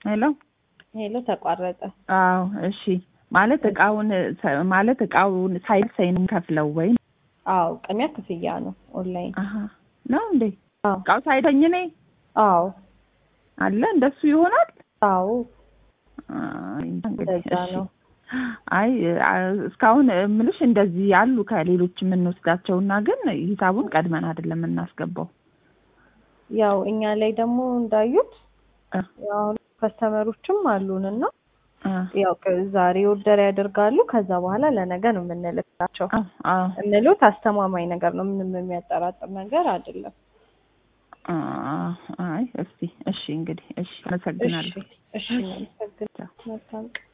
ሄሎ ሄሎ ተቋረጠ። አዎ እሺ ማለት እቃውን ሰ- ማለት እቃውን ሳይደርሰኝ ነው የምከፍለው ወይ አዎ ቅድሚያ ክፍያ ነው ኦንላይን። አሀ ነው እንዴ አዎ እቃው ሳይደኝ እኔ አዎ አለ እንደሱ ይሆናል አዎ አይ እንግዲህ እንደዛ እሺ ነው። አይ አ- እስካሁን እምልሽ እንደዚህ ያሉ ከሌሎች የምንወስዳቸውና ግን ሂሳቡን ቀድመን አይደለም የምናስገባው ያው እኛ ላይ ደግሞ እንዳዩት እ ያው ከስተመሮችም አሉን እና እ ያው ከ- ዛሬ ኦርደር ያደርጋሉ። ከዛ በኋላ ለነገ ነው የምንልካቸው። አዎ አዎ እንሉት አስተማማኝ ነገር ነው። ምንም የሚያጠራጥር ነገር አይደለም። አ- አይ እስቲ እሺ እንግዲህ እሺ እሺ አመሰግናለሁ እሺ፣ መልካም ቀን።